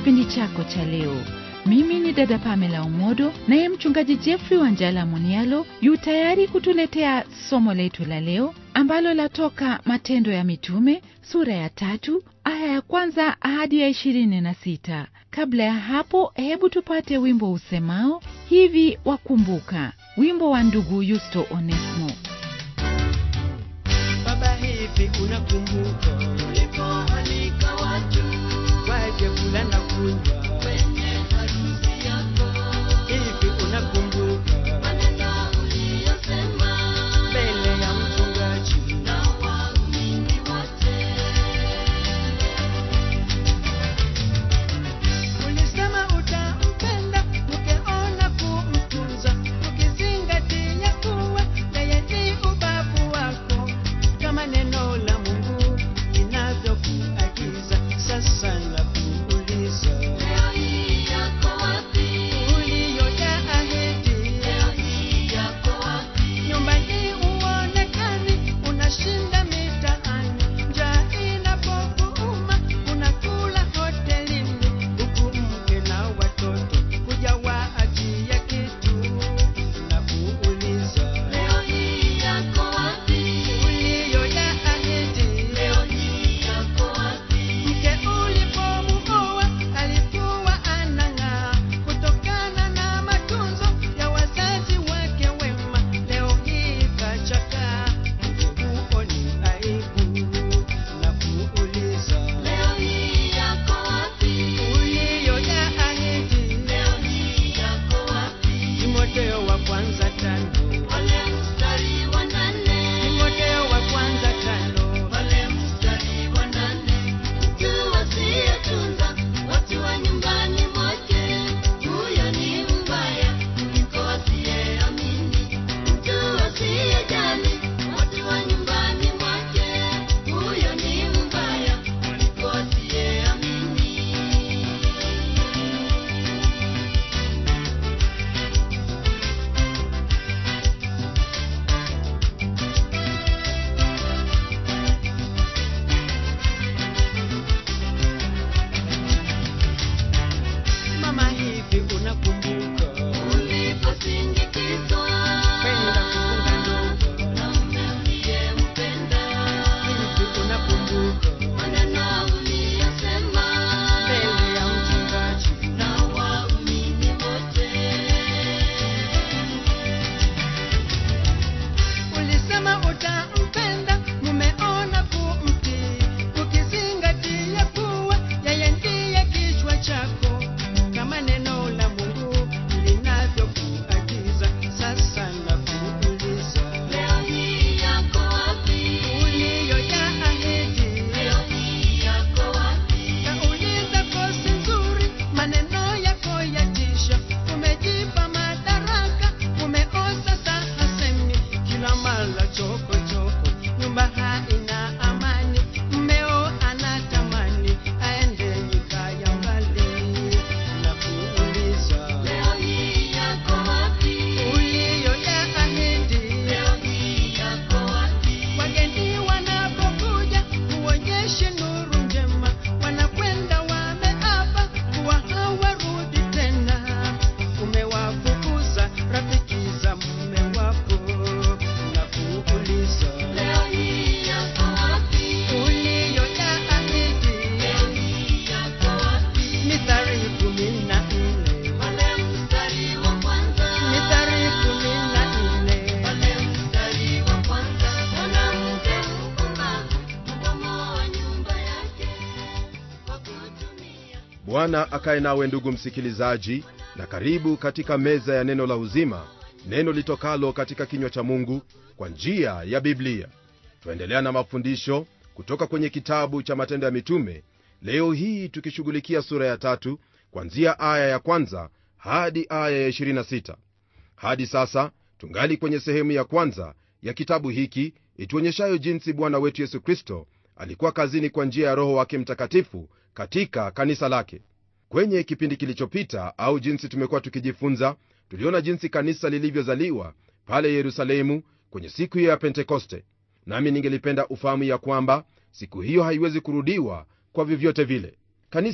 kipindi chako cha leo. Mimi ni dada Pamela Umodo, naye mchungaji Jeffrey Wanjala Munialo yu tayari kutuletea somo letu la leo ambalo latoka Matendo ya Mitume sura ya tatu aya ya kwanza hadi ya ishirini na sita. Kabla ya hapo, hebu tupate wimbo usemao hivi wakumbuka, wimbo wa ndugu Yusto Onesmo. Baba, hivi unakumbuka ulipoalika watu waje kula na kunywa kwenye harusi yako? Hivi unakumbuka maneno uliyosema mbele ya mchungaji na waumini wote? Ulisema utampenda ukiona kumtunza, ukizingatia kuwa yeye ni ubavu wako, kama neno la Mungu linavyokuagiza. Sasa nakuuliza, leo hii yako wapi uliyoyaahidi? Leo hii yako wapi? Nyumbani uonekani, unashinda mitaani, njaa inapokuuma unakula hotelini, huku mke na watoto hujawaachia kitu. Nakuuliza, leo hii yako wapi uliyoyaahidi? Leo hii yako wapi? Mke ulipomuoa alikuwa anang'aa kutokana na matunzo ya wazazi wake wema. Leo hii kachakaa, huo ni aibu. Nakuuliza, leo hii yako wapi uliyoyaahidi? Leo hii yako wapi? Timotheo wa kwanza tano pale mstari wa nane. Timotheo wa kwanza tano pale mstari wa nane. Mtu asiyetunza watu wa nyumbani mwake, huyo ni mbaya kuliko asiyeamini. Mtu asiyejali watu wa nyumbani mwake, huyo ni mbaya kuliko asiyeamini. Mama, hivi unakumbuka uliposindikizwa kwenda kufunga ndoa na mume uliyempenda? Hivi unakumbuka maneno uliyosema mbele ya mchungaji na waumini wote? Ulisema utampenda, mumeona kumtii, ukizingatia kuwa yeye ndiye kichwa chako, kama neno la Mungu linavyokuagiza. Sasa nakuuliza, leo hii yako wapi uliyoyaahidi? Leo hii yako wapi? Nauliza kosi nzuri, maneno yako yatisha, umejipa madaraka, umeoza saa hasemi kila mara choko choko, nyumba haina amani, mmeo anatamani aende nyika ya mbali. Nakuuliza, leo hii yako wapi uliyoyaahidi? Leo hii yako wapi? Wageni wanapokuja uonyeshe nuru njema, wanakwenda wameapa kuwa hawarudi tena. Umewafukuza rafiki za mume wako, nakuuliza leo hii yako wapi uliyoyaahidi? Leo hii yako wapi? Mithali kumi na nne pale mstari wa kwanza. Mithali kumi na nne pale mstari wa kwanza. Mwanamke mpumbavu hubomoa nyumba yake kwa kutumia bwana akaye nawe ndugu msikilizaji na karibu katika meza ya neno la uzima neno litokalo katika kinywa cha mungu kwa njia ya biblia twaendelea na mafundisho kutoka kwenye kitabu cha matendo ya mitume leo hii tukishughulikia sura ya tatu kwanzia aya ya kwanza hadi aya ya 26 hadi sasa tungali kwenye sehemu ya kwanza ya kitabu hiki ituonyeshayo jinsi bwana wetu yesu kristo alikuwa kazini kwa njia ya roho wake mtakatifu katika kanisa lake kwenye kipindi kilichopita au jinsi tumekuwa tukijifunza tuliona jinsi kanisa lilivyozaliwa pale yerusalemu kwenye siku hiyo ya pentekoste nami ningelipenda ufahamu ya kwamba siku hiyo haiwezi kurudiwa kwa vyovyote vile kanisa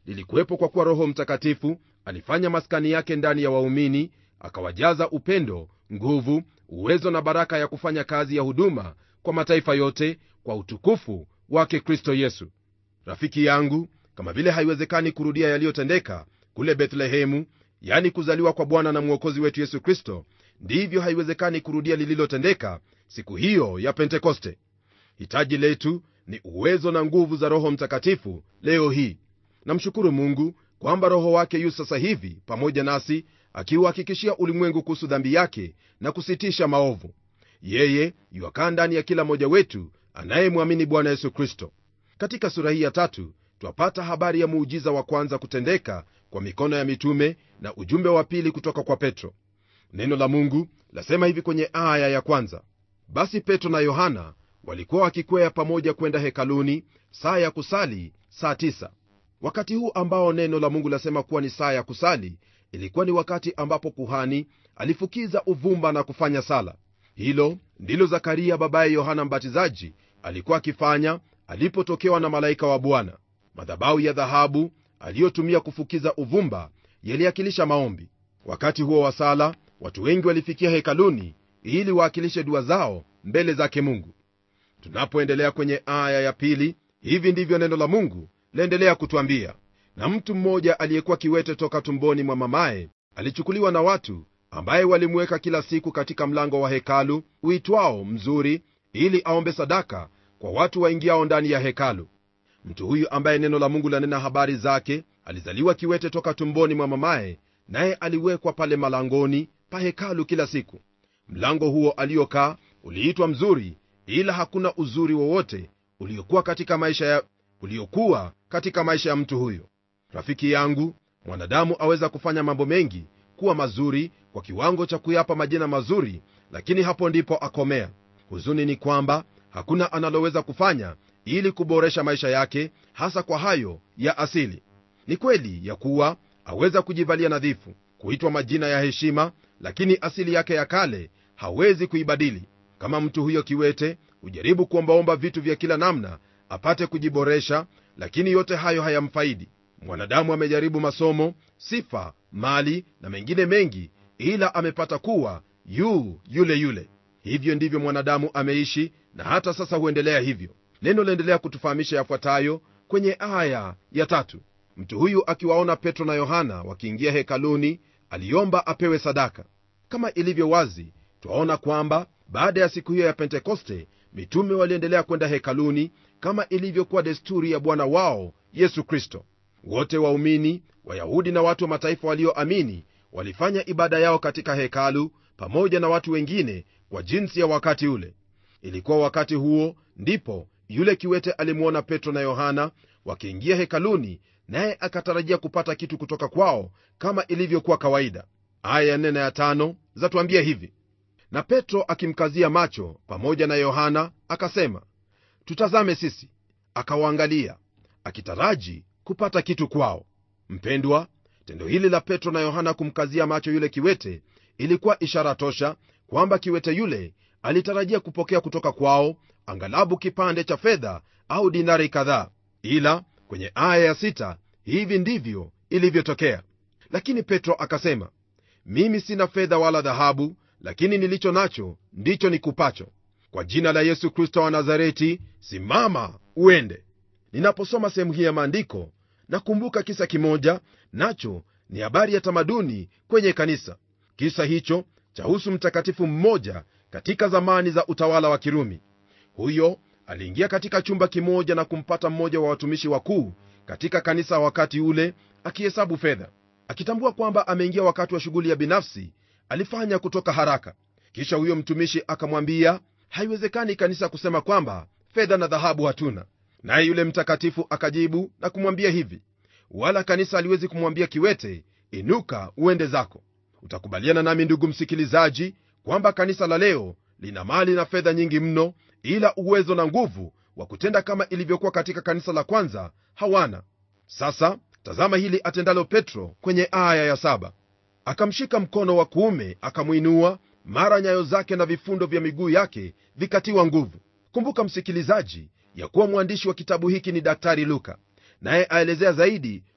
lilikuwepo kwa kuwa roho mtakatifu alifanya maskani yake ndani ya waumini akawajaza upendo nguvu uwezo na baraka ya kufanya kazi ya huduma kwa mataifa yote kwa utukufu wake kristo yesu rafiki yangu kama vile haiwezekani kurudia yaliyotendeka kule bethlehemu yani kuzaliwa kwa bwana na mwokozi wetu yesu kristo ndivyo haiwezekani kurudia lililotendeka siku hiyo ya pentekoste hitaji letu ni uwezo na nguvu za roho mtakatifu leo hii namshukuru mungu kwamba roho wake yu sasa hivi pamoja nasi akiuhakikishia ulimwengu kuhusu dhambi yake na kusitisha maovu yeye yuakaa ndani ya kila mmoja wetu anayemwamini bwana yesu kristo katika sura hii ya tatu twapata habari ya muujiza wa kwanza kutendeka kwa mikono ya mitume na ujumbe wa pili kutoka kwa petro neno la mungu lasema hivi kwenye aya ya kwanza basi petro na yohana walikuwa wakikwea pamoja kwenda hekaluni saa ya kusali saa tisa wakati huu ambao neno la mungu lasema kuwa ni saa ya kusali ilikuwa ni wakati ambapo kuhani alifukiza uvumba na kufanya sala hilo ndilo zakaria babaye yohana mbatizaji alikuwa akifanya alipotokewa na malaika wa bwana madhabahu ya dhahabu aliyotumia kufukiza uvumba yaliakilisha maombi wakati huo wa sala watu wengi walifikia hekaluni ili waakilishe dua zao mbele zake mungu tunapoendelea kwenye aya ya pili hivi ndivyo neno la mungu laendelea kutwambia na mtu mmoja aliyekuwa kiwete toka tumboni mwa mamaye alichukuliwa na watu ambaye walimweka kila siku katika mlango wa hekalu uitwao mzuri ili aombe sadaka kwa watu waingiao ndani ya hekalu mtu huyu ambaye neno la mungu lanena habari zake alizaliwa kiwete toka tumboni mwa mamaye naye aliwekwa pale malangoni pa hekalu kila siku mlango huo aliokaa uliitwa mzuri ila hakuna uzuri wowote uliokuwa katika maisha ya uliokuwa katika maisha ya mtu huyo rafiki yangu mwanadamu aweza kufanya mambo mengi kuwa mazuri kwa kiwango cha kuyapa majina mazuri lakini hapo ndipo akomea huzuni ni kwamba hakuna analoweza kufanya ili kuboresha maisha yake hasa kwa hayo ya asili ni kweli ya kuwa aweza kujivalia nadhifu kuitwa majina ya heshima lakini asili yake ya kale hawezi kuibadili kama mtu huyo kiwete hujaribu kuombaomba vitu vya kila namna apate kujiboresha lakini yote hayo hayamfaidi mwanadamu amejaribu masomo sifa mali na mengine mengi ila amepata kuwa yu yule yule hivyo ndivyo mwanadamu ameishi na hata sasa huendelea hivyo neno laendelea kutufahamisha yafuatayo kwenye aya ya tatu mtu huyu akiwaona petro na yohana wakiingia hekaluni aliomba apewe sadaka kama ilivyo wazi twaona kwamba baada ya siku hiyo ya pentekoste mitume waliendelea kwenda hekaluni kama ilivyokuwa desturi ya bwana wao yesu kristo wote waumini wayahudi na watu wa mataifa walioamini walifanya ibada yao katika hekalu pamoja na watu wengine kwa jinsi ya wakati ule ilikuwa wakati huo ndipo yule kiwete alimwona petro na yohana wakiingia hekaluni naye akatarajia kupata kitu kutoka kwao kama ilivyokuwa kawaida aya ya nne na ya tano zatuambia hivi na petro akimkazia macho pamoja na yohana akasema tutazame sisi akawaangalia akitaraji kupata kitu kwao mpendwa tendo hili la petro na yohana kumkazia macho yule kiwete ilikuwa ishara tosha kwamba kiwete yule alitarajia kupokea kutoka kwao angalabu kipande cha fedha au dinari kadhaa ila kwenye aya ya sita hivi ndivyo ilivyotokea lakini petro akasema mimi sina fedha wala dhahabu lakini nilicho nacho ndicho nikupacho kwa jina la yesu kristo wa nazareti simama uende ninaposoma sehemu hii ya maandiko nakumbuka kisa kimoja nacho ni habari ya tamaduni kwenye kanisa kisa hicho chahusu mtakatifu mmoja katika zamani za utawala wa kirumi huyo aliingia katika chumba kimoja na kumpata mmoja wa watumishi wakuu katika kanisa wakati ule akihesabu fedha akitambua kwamba ameingia wakati wa shughuli ya binafsi alifanya kutoka haraka kisha huyo mtumishi akamwambia haiwezekani kanisa kusema kwamba fedha na dhahabu hatuna naye yule mtakatifu akajibu na kumwambia hivi wala kanisa haliwezi kumwambia kiwete inuka uende zako utakubaliana nami ndugu msikilizaji kwamba kanisa la leo lina mali na fedha nyingi mno ila uwezo na nguvu wa kutenda kama ilivyokuwa katika kanisa la kwanza hawana sasa tazama hili atendalo petro kwenye aya ya saba akamshika mkono wa kuume akamwinua mara nyayo zake na vifundo vya miguu yake vikatiwa nguvu kumbuka msikilizaji ya kuwa mwandishi wa kitabu hiki ni daktari luka naye aelezea zaidi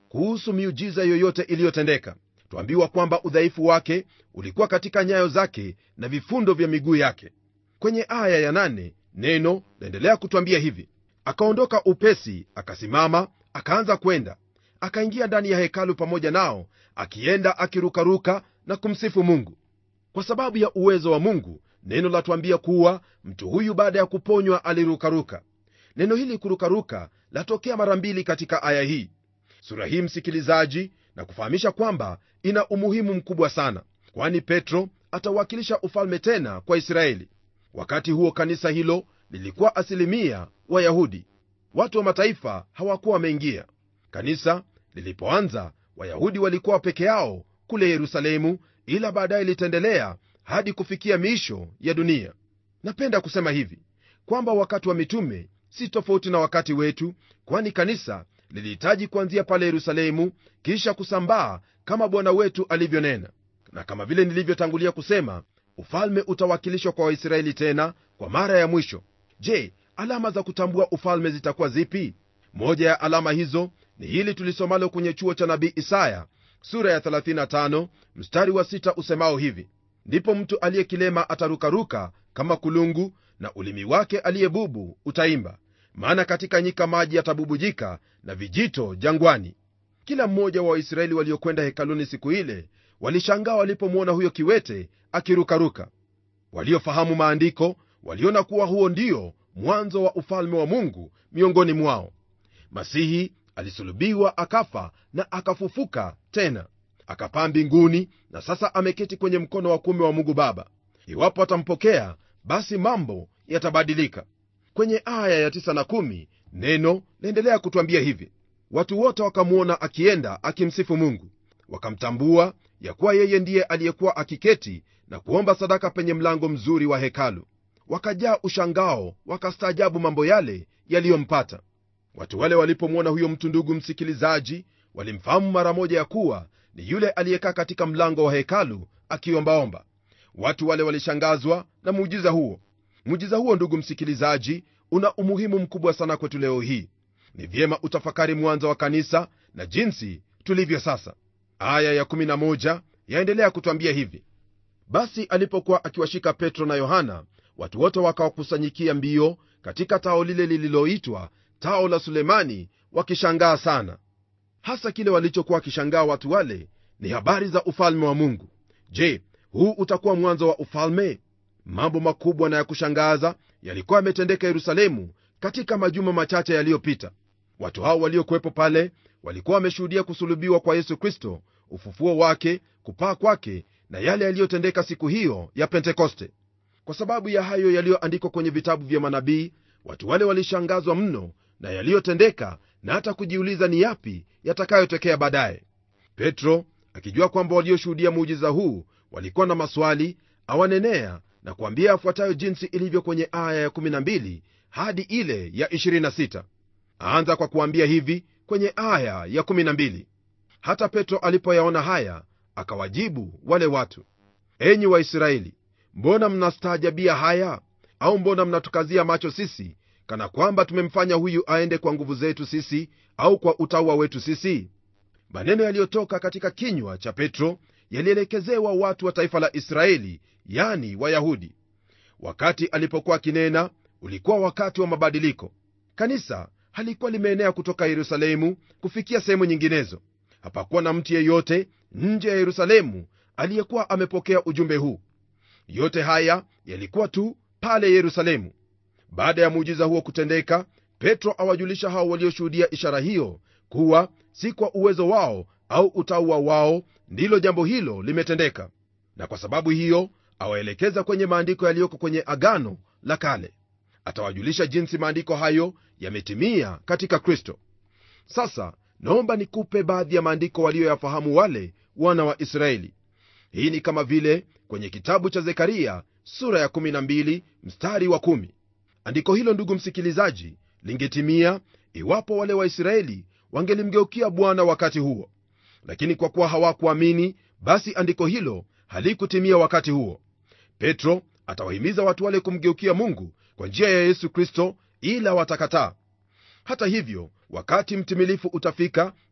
kuhusu miujiza yoyote iliyotendeka twambiwa kwamba udhaifu wake ulikuwa katika nyayo zake na vifundo vya miguu yake kwenye aya ya nane, neno laendelea kutwambia hivi akaondoka upesi akasimama akaanza kwenda akaingia ndani ya hekalu pamoja nao akienda akirukaruka na kumsifu mungu kwa sababu ya uwezo wa mungu neno latwambia kuwa mtu huyu baada ya kuponywa alirukaruka neno hili kurukaruka latokea mara mbili katika aya hii sura hii msikilizaji na kufahamisha kwamba ina umuhimu mkubwa sana kwani petro atawakilisha ufalme tena kwa israeli wakati huo kanisa hilo lilikuwa asilimia wayahudi watu wa mataifa hawakuwa wameingia kanisa lilipoanza wayahudi walikuwa peke yao kule yerusalemu ila baadaye litaendelea hadi kufikia miisho ya dunia napenda kusema hivi kwamba wakati wa mitume si tofauti na wakati wetu kwani kanisa lilihitaji kuanzia pale yerusalemu kisha kusambaa kama bwana wetu alivyonena na kama vile nilivyotangulia kusema ufalme utawakilishwa kwa waisraeli tena kwa mara ya mwisho je alama za kutambua ufalme zitakuwa zipi moja ya alama hizo ni hili tulisomalo kwenye chuo cha nabii isaya sura ya 35 mstari wa 6 usemao hivi ndipo mtu aliyekilema atarukaruka kama kulungu na ulimi wake aliyebubu utaimba maana katika nyika maji yatabubujika na vijito jangwani kila mmoja wa waisraeli waliokwenda hekaluni siku ile walishangaa walipomwona huyo kiwete akirukaruka waliofahamu maandiko waliona kuwa huo ndio mwanzo wa ufalme wa mungu miongoni mwao masihi alisulubiwa akafa na akafufuka tena akapaa mbinguni na sasa ameketi kwenye mkono wa kume wa mungu baba iwapo atampokea basi mambo yatabadilika kwenye aya ya 9 na 1 neno laendelea kutwambia hivi watu wote wakamwona akienda akimsifu mungu wakamtambua ya kuwa yeye ndiye aliyekuwa akiketi na kuomba sadaka penye mlango mzuri wa hekalu wakajaa ushangao wakastaajabu mambo yale yaliyompata watu wale walipomwona huyo mtu ndugu msikilizaji walimfahamu mara moja ya kuwa ni yule aliyekaa katika mlango wa hekalu akiombaomba watu wale walishangazwa na muujiza huo muujiza huo ndugu msikilizaji una umuhimu mkubwa sana kwetu leo hii ni vyema utafakari mwanzo wa kanisa na jinsi tulivyo sasa aya ya11 yaendelea kutwambia hivi basi alipokuwa akiwashika petro na yohana watu wote wakawakusanyikia mbio katika tao lile lililoitwa tao la sulemani wakishangaa sana hasa kile walichokuwa wakishangaa watu wale ni habari za ufalme wa mungu je huu utakuwa mwanzo wa ufalme mambo makubwa na ya kushangaza yalikuwa yametendeka yerusalemu katika majuma machache yaliyopita watu hao waliokuwepo pale walikuwa wameshuhudia kusulubiwa kwa yesu kristo ufufuo wake kupaa kwake na yale yaliyotendeka siku hiyo ya pentekoste kwa sababu ya hayo yaliyoandikwa kwenye vitabu vya manabii watu wale walishangazwa mno na yaliyotendeka na hata kujiuliza ni yapi yatakayotokea baadaye petro akijua kwamba walioshuhudia muujiza huu walikuwa na maswali awanenea na kuambia afuatayo jinsi ilivyo kwenye aya ya12 hadi ile ya 26 aanza kwa kuambia hivi kwenye aya ya 12 hata petro alipoyaona haya akawajibu wale watu enyi waisraeli mbona mnastaajabia haya au mbona mnatukazia macho sisi kana kwamba tumemfanya huyu aende kwa nguvu zetu sisi au kwa utaua wetu sisi maneno yaliyotoka katika kinywa cha petro yalielekezewa watu wa taifa la israeli yani wayahudi wakati alipokuwa akinena ulikuwa wakati wa mabadiliko kanisa halikuwa limeenea kutoka yerusalemu kufikia sehemu nyinginezo hapakuwa na mtu yeyote nje ya yerusalemu aliyekuwa amepokea ujumbe huu yote haya yalikuwa tu pale yerusalemu baada ya muujiza huo kutendeka petro awajulisha hao walioshuhudia ishara hiyo kuwa si kwa uwezo wao au utauwa wao ndilo jambo hilo limetendeka na kwa sababu hiyo awaelekeza kwenye maandiko yaliyoko kwenye agano la kale atawajulisha jinsi maandiko hayo yametimia katika kristo sasa naomba nikupe baadhi ya maandiko waliyoyafahamu wale wana wa israeli hii ni kama vile kwenye kitabu cha zekaria sura ya 12 mstari wa 1 andiko hilo ndugu msikilizaji lingetimia iwapo wale waisraeli wangelimgeukia bwana wakati huo lakini kwa kuwa hawakuamini basi andiko hilo halikutimia wakati huo petro atawahimiza watu wale kumgeukia mungu kwa njia ya yesu kristo ila watakataa hata hivyo wakati mtimilifu utafika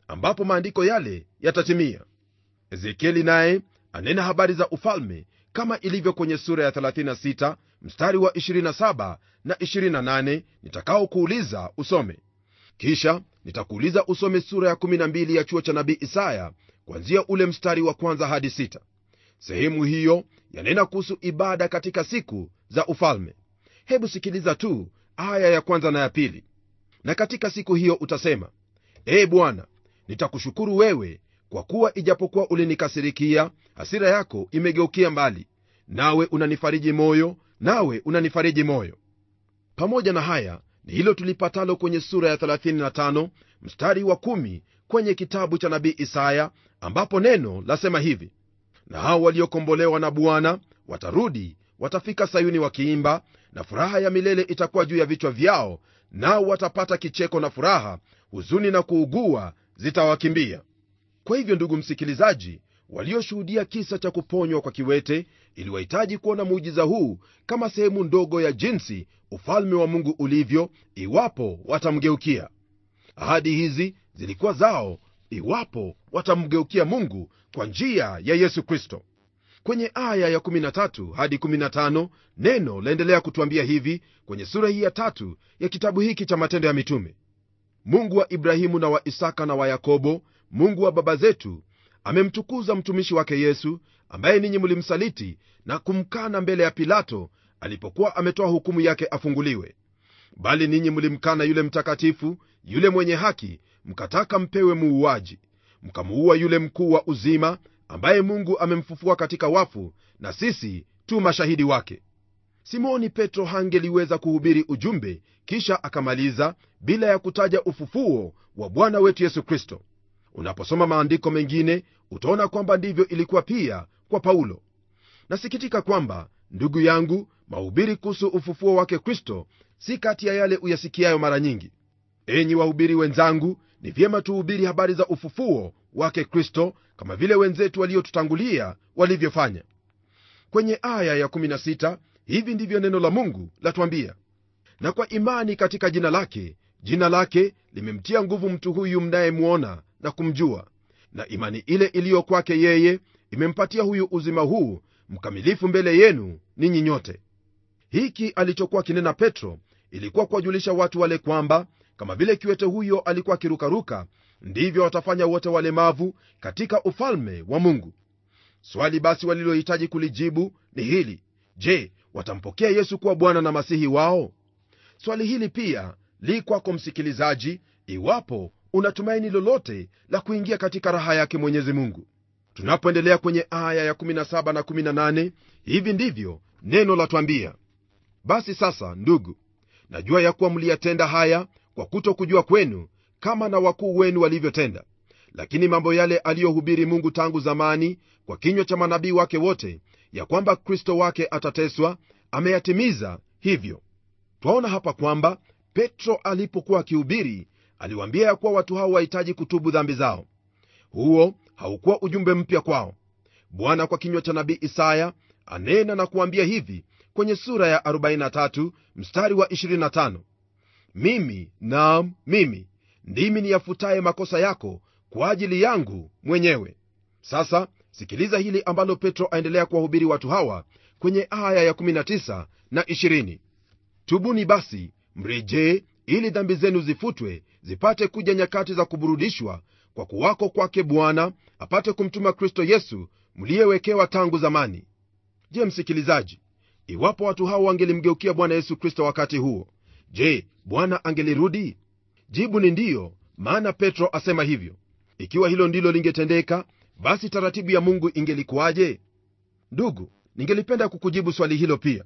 ambapo maandiko yale yatatimia ezekieli naye anena habari za ufalme kama ilivyo kwenye sura ya 36 mstari wa 27 na 28 nitakaokuuliza usome kisha nitakuuliza usome sura ya 12 ya chuo cha nabii isaya kuanzia ule mstari wa kwanza hadi 6 sehemu hiyo yanena kuhusu ibada katika siku za ufalme hebu sikiliza tu aya ya kwanza na ya pili na katika siku hiyo utasema ee bwana nitakushukuru wewe kwa kuwa ijapokuwa ulinikasirikia hasira yako imegeukia mbali nawe unanifariji moyo nawe unanifariji moyo pamoja na haya ni hilo tulipatalo kwenye sura ya 35 mstari wa 1 kwenye kitabu cha nabii isaya ambapo neno lasema hivi na hao waliokombolewa na bwana watarudi watafika sayuni wakiimba na furaha ya milele itakuwa juu ya vichwa vyao nao watapata kicheko na furaha huzuni na kuugua zitawakimbia kwa hivyo ndugu msikilizaji walioshuhudia kisa cha kuponywa kwa kiwete iliwahitaji kuona muujiza huu kama sehemu ndogo ya jinsi ufalme wa mungu ulivyo iwapo watamgeukia ahadi hizi zilikuwa zao iwapo watamgeukia mungu kwa njia ya yesu kristo kwenye aya ya 13 hadi 15 neno laendelea kutwambia hivi kwenye sura hii ya tatu ya kitabu hiki cha matendo ya mitume mungu wa ibrahimu na wa isaka na wa yakobo mungu wa baba zetu amemtukuza mtumishi wake yesu ambaye ninyi mlimsaliti na kumkana mbele ya pilato alipokuwa ametoa hukumu yake afunguliwe bali ninyi mlimkana yule mtakatifu yule mwenye haki mkataka mpewe muuaji mkamuua yule mkuu wa uzima ambaye mungu amemfufua katika wafu na sisi tu mashahidi wake simoni petro hangeliweza kuhubiri ujumbe kisha akamaliza bila ya kutaja ufufuo wa bwana wetu yesu kristo unaposoma maandiko mengine utaona kwamba ndivyo ilikuwa pia kwa paulo nasikitika kwamba ndugu yangu mahubiri kuhusu ufufuo wake kristo si kati ya yale uyasikiayo mara nyingi enyi wahubiri wenzangu ni vyema tuhubiri habari za ufufuo wake kristo kama vile wenzetu waliotutangulia walivyofanya kwenye aya ya16 hivi ndivyo neno la mungu latwambia na kwa imani katika jina lake jina lake limemtia nguvu mtu huyu mnayemwona na kumjua na imani ile iliyo kwake yeye imempatia huyu uzima huu mkamilifu mbele yenu ninyi nyote hiki alichokuwa kinena petro ilikuwa kuwajulisha watu wale kwamba kama vile kiwete huyo alikuwa akirukaruka ndivyo watafanya wote walemavu katika ufalme wa mungu swali basi walilohitaji kulijibu ni hili je watampokea yesu kuwa bwana na masihi wao swali hili pia li kwako msikilizaji iwapo unatumaini lolote la kuingia katika raha yake mwenyezi mungu tunapoendelea kwenye aya ya 17 na 18 hivi ndivyo neno latwambia basi sasa ndugu najua ya kuwa mliyatenda haya kwa kuto kujua kwenu kama na wakuu wenu walivyotenda lakini mambo yale aliyohubiri mungu tangu zamani kwa kinywa cha manabii wake wote ya kwamba kristo wake atateswa ameyatimiza hivyo twaona hapa kwamba petro alipokuwa akihubiri aliwaambia ya kuwa watu hao wahitaji kutubu dhambi zao huo haukuwa ujumbe mpya kwao bwana kwa kinywa cha nabii isaya anena na kuambia hivi kwenye sura ya 43 mstari wa 25 mimi naam mimi ndimi niyafutaye makosa yako kwa ajili yangu mwenyewe sasa sikiliza hili ambalo petro aendelea kuwahubiri watu hawa kwenye aya ya 19 na 20 tubuni basi mrejee ili dhambi zenu zifutwe zipate kuja nyakati za kuburudishwa kwa kuwako kwake bwana apate kumtuma kristo yesu mliyewekewa tangu zamani je msikilizaji iwapo watu hao wangelimgeukia bwana yesu kristo wakati huo je bwana angelirudi jibu ni ndiyo maana petro asema hivyo ikiwa hilo ndilo lingetendeka basi taratibu ya mungu ingelikuwaje ndugu ningelipenda kukujibu swali hilo pia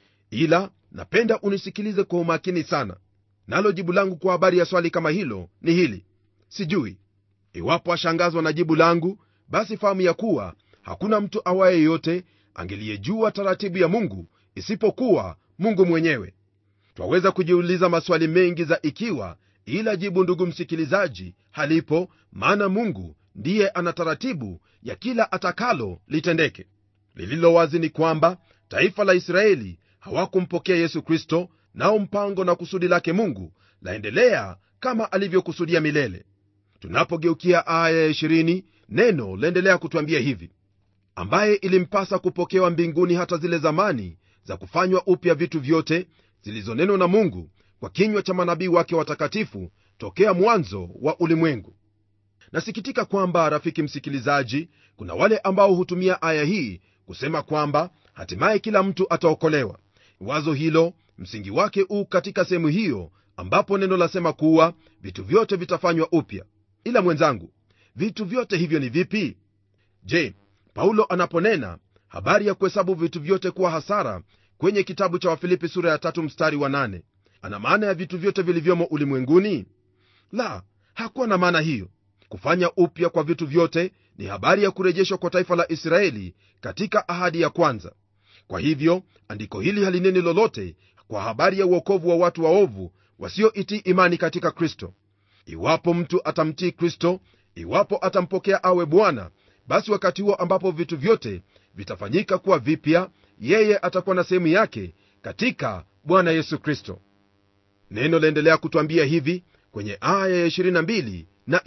ila napenda unisikilize kwa umakini sana nalo jibu langu kwa habari ya swali kama hilo ni hili sijui iwapo ashangazwa na jibu langu basi fahamu ya kuwa hakuna mtu awaye yote angeliyejua taratibu ya mungu isipokuwa mungu mwenyewe twaweza kujiuliza maswali mengi za ikiwa ila jibu ndugu msikilizaji halipo maana mungu ndiye ana taratibu ya kila atakalo litendeke lililo wazi ni kwamba taifa la israeli hawakumpokea yesu kristo nao mpango na kusudi lake mungu laendelea kama alivyokusudia milele tunapogeukia aya ya 20 neno laendelea kutwambia hivi ambaye ilimpasa kupokewa mbinguni hata zile zamani za kufanywa upya vitu vyote zilizonenwa na mungu kwa kinywa cha manabii wake watakatifu tokea mwanzo wa ulimwengu nasikitika kwamba rafiki msikilizaji kuna wale ambao hutumia aya hii kusema kwamba hatimaye kila mtu ataokolewa wazo hilo msingi wake u katika sehemu hiyo ambapo neno lasema kuwa vitu vyote vitafanywa upya ila mwenzangu vitu vyote hivyo ni vipi je paulo anaponena habari ya kuhesabu vitu vyote kuwa hasara kwenye kitabu cha wafilipi sura ya tatu mstari wa nane ana maana ya vitu vyote vilivyomo ulimwenguni la hakuwa na maana hiyo kufanya upya kwa vitu vyote ni habari ya kurejeshwa kwa taifa la israeli katika ahadi ya kwanza kwa hivyo andiko hili halineni lolote kwa habari ya uokovu wa watu waovu wasioitii imani katika kristo iwapo mtu atamtii kristo iwapo atampokea awe bwana basi wakati huo ambapo vitu vyote vitafanyika kuwa vipya yeye atakuwa na sehemu yake katika bwana yesu kristo neno laendelea kutwambia hivi kwenye aya ya 22 na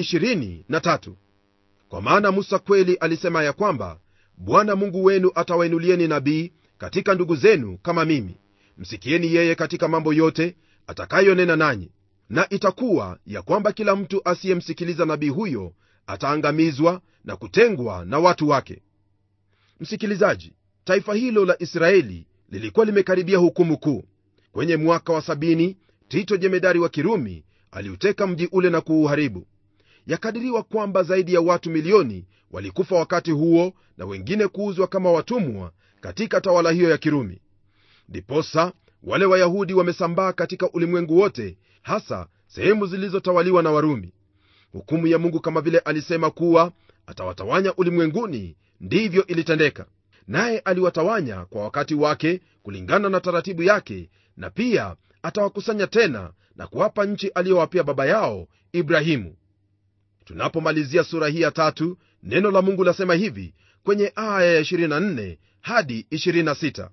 23 kwa maana musa kweli alisema ya kwamba bwana mungu wenu atawainulieni nabii katika ndugu zenu kama mimi msikieni yeye katika mambo yote atakayonena nanyi na itakuwa ya kwamba kila mtu asiyemsikiliza nabii huyo ataangamizwa na kutengwa na watu wake msikilizaji taifa hilo la israeli lilikuwa limekaribia hukumu kuu kwenye mwaka wa sabini tito jemedari wa kirumi aliuteka mji ule na kuuharibu yakadiriwa kwamba zaidi ya watu milioni walikufa wakati huo na wengine kuuzwa kama watumwa katika tawala hiyo ya kirumi ndiposa wale wayahudi wamesambaa katika ulimwengu wote hasa sehemu zilizotawaliwa na warumi hukumu ya mungu kama vile alisema kuwa atawatawanya ulimwenguni ndivyo ilitendeka naye aliwatawanya kwa wakati wake kulingana na taratibu yake na pia atawakusanya tena na kuwapa nchi aliyowapia baba yao ibrahimu tunapomalizia sura hii ya tatu neno la mungu lasema hivi kwenye aya ya 24 hadi 26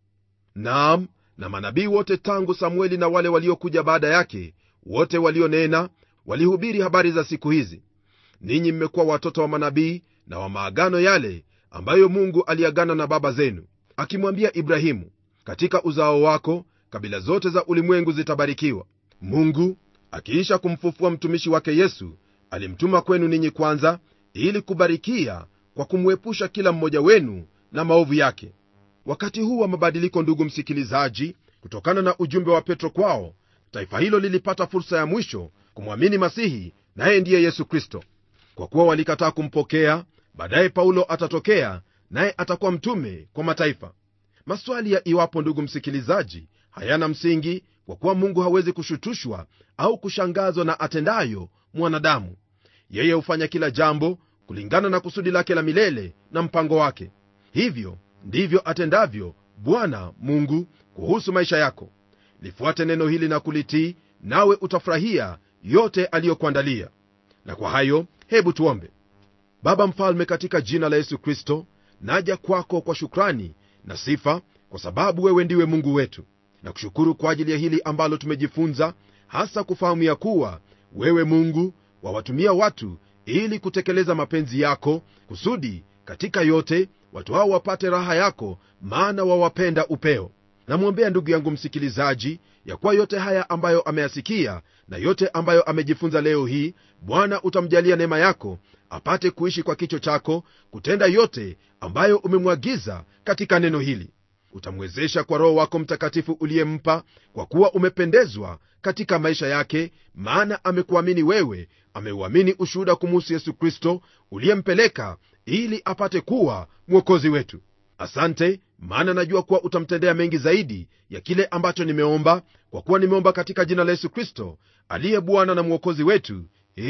naam na manabii wote tangu samueli na wale waliokuja baada yake wote walionena walihubiri habari za siku hizi ninyi mmekuwa watoto wa manabii na wa maagano yale ambayo mungu aliagana na baba zenu akimwambia ibrahimu katika uzao wako kabila zote za ulimwengu zitabarikiwa mungu akiisha kumfufua mtumishi wake yesu alimtuma kwenu ninyi kwanza ili kubarikia kwa kumwepusha kila mmoja wenu na maovu yake wakati huu wa mabadiliko ndugu msikilizaji kutokana na ujumbe wa petro kwao taifa hilo lilipata fursa ya mwisho kumwamini masihi naye ndiye yesu kristo kwa kuwa walikataa kumpokea baadaye paulo atatokea naye atakuwa mtume kwa mataifa maswali ya iwapo ndugu msikilizaji hayana msingi kwa kuwa mungu hawezi kushutushwa au kushangazwa na atendayo mwanadamu yeye hufanya kila jambo kulingana na kusudi lake la milele na mpango wake hivyo ndivyo atendavyo bwana mungu kuhusu maisha yako lifuate neno hili na kulitii nawe utafurahia yote aliyokuandalia na kwa hayo hebu tuombe baba mfalme katika jina la yesu kristo naja kwako kwa shukrani na sifa kwa sababu wewe ndiwe mungu wetu na kushukuru kwa ajili ya hili ambalo tumejifunza hasa kufahamu ya kuwa wewe mungu wawatumia watu ili kutekeleza mapenzi yako kusudi katika yote watu hao wapate raha yako maana wawapenda upeo namwombea ndugu yangu msikilizaji ya kuwa yote haya ambayo ameyasikia na yote ambayo amejifunza leo hii bwana utamjalia neema yako apate kuishi kwa kicho chako kutenda yote ambayo umemwagiza katika neno hili utamwezesha kwa roho wako mtakatifu uliyempa kwa kuwa umependezwa katika maisha yake maana amekuamini wewe ameuamini ushuhuda kumuhusu yesu kristo uliyempeleka ili apate kuwa mwokozi wetu asante maana najua kuwa utamtendea mengi zaidi ya kile ambacho nimeomba kwa kuwa nimeomba katika jina la yesu kristo aliye bwana na mwokozi wetu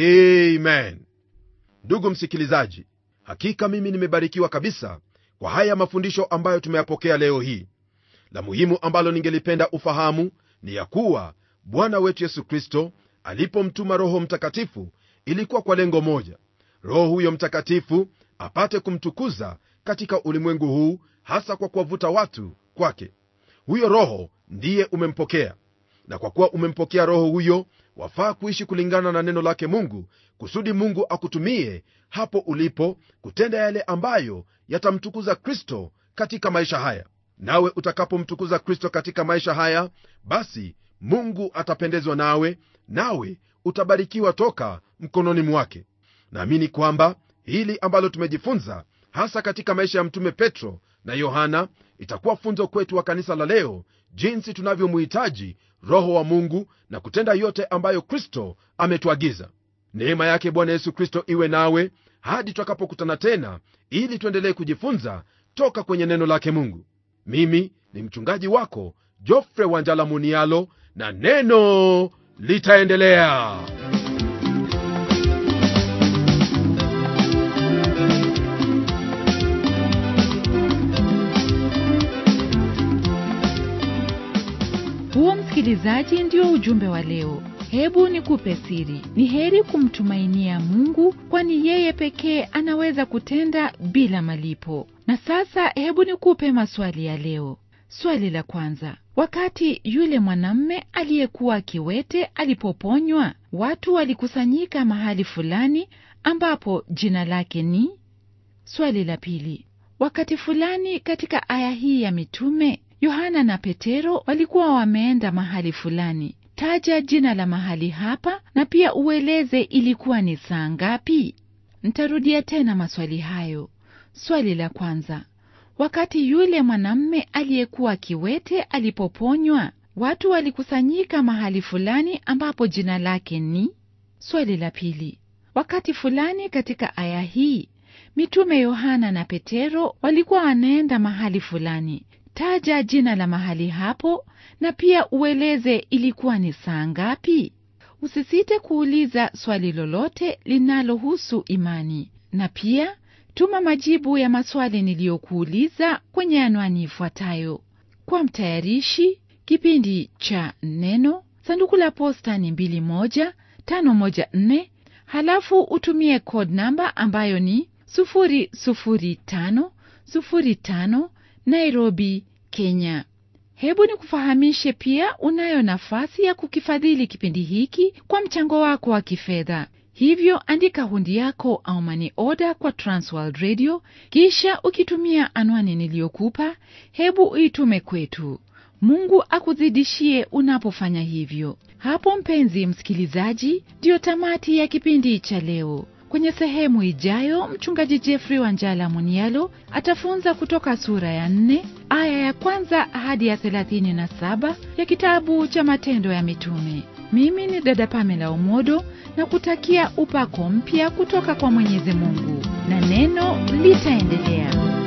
amen ndugu msikilizaji hakika mimi nimebarikiwa kabisa kwa haya mafundisho ambayo tumeyapokea leo hii la muhimu ambalo ningelipenda ufahamu ni ya kuwa bwana wetu yesu kristo alipomtuma roho mtakatifu ilikuwa kwa lengo moja roho huyo mtakatifu apate kumtukuza katika ulimwengu huu hasa kwa kuwavuta watu kwake huyo roho ndiye umempokea na kwa kuwa umempokea roho huyo wafaa kuishi kulingana na neno lake mungu kusudi mungu akutumie hapo ulipo kutenda yale ambayo yatamtukuza kristo katika maisha haya nawe utakapomtukuza kristo katika maisha haya basi mungu atapendezwa nawe nawe utabarikiwa toka mkononi mwake naamini kwamba hili ambalo tumejifunza hasa katika maisha ya mtume petro na yohana itakuwa funzo kwetu wa kanisa la leo jinsi tunavyomuhitaji roho wa mungu na kutenda yote ambayo kristo ametuagiza neema yake bwana yesu kristo iwe nawe hadi tutakapokutana tena ili tuendelee kujifunza toka kwenye neno lake mungu mimi ni mchungaji wako jofre wanjala munialo na neno litaendelea huo msikilizaji ndio ujumbe wa leo hebu nikupe siri ni heri kumtumainia mungu kwani yeye pekee anaweza kutenda bila malipo na sasa hebu nikupe maswali ya leo swali la kwanza wakati yule mwanamme aliyekuwa kiwete alipoponywa watu walikusanyika mahali fulani ambapo jina lake ni swali la pili wakati fulani katika aya hii ya mitume yohana na petero walikuwa wameenda mahali fulani taja jina la mahali hapa na pia ueleze ilikuwa ni saa ngapi ntarudia tena maswali hayo swali la kwanza wakati yule mwanamme aliyekuwa kiwete alipoponywa watu walikusanyika mahali fulani ambapo jina lake ni swali la pili wakati fulani katika aya hii mitume yohana na petero walikuwa wanaenda mahali fulani taja jina la mahali hapo na pia ueleze ilikuwa ni saa ngapi usisite kuuliza swali lolote linalohusu imani na pia tuma majibu ya maswali niliyokuuliza kwenye anwani ifuatayo kwa mtayarishi kipindi cha neno sanduku la posta ni 21514 halafu utumie code namba ambayo ni 00505 nairobi kenya hebu ni kufahamishe pia unayo nafasi ya kukifadhili kipindi hiki kwa mchango wako wa kifedha hivyo andika hundi yako au mani oda kwa transworld radio kisha ukitumia anwani niliyokupa hebu uitume kwetu mungu akuzidishie unapofanya hivyo hapo mpenzi msikilizaji ndiyo tamati ya kipindi cha leo kwenye sehemu ijayo mchungaji jeffrey wanjala munialo atafunza kutoka sura ya 4 aya ya kwanza hadi ya 37 ya kitabu cha matendo ya mitume mimi ni dada pamela omodo na kutakia upako mpya kutoka kwa mwenyezi mungu na neno litaendelea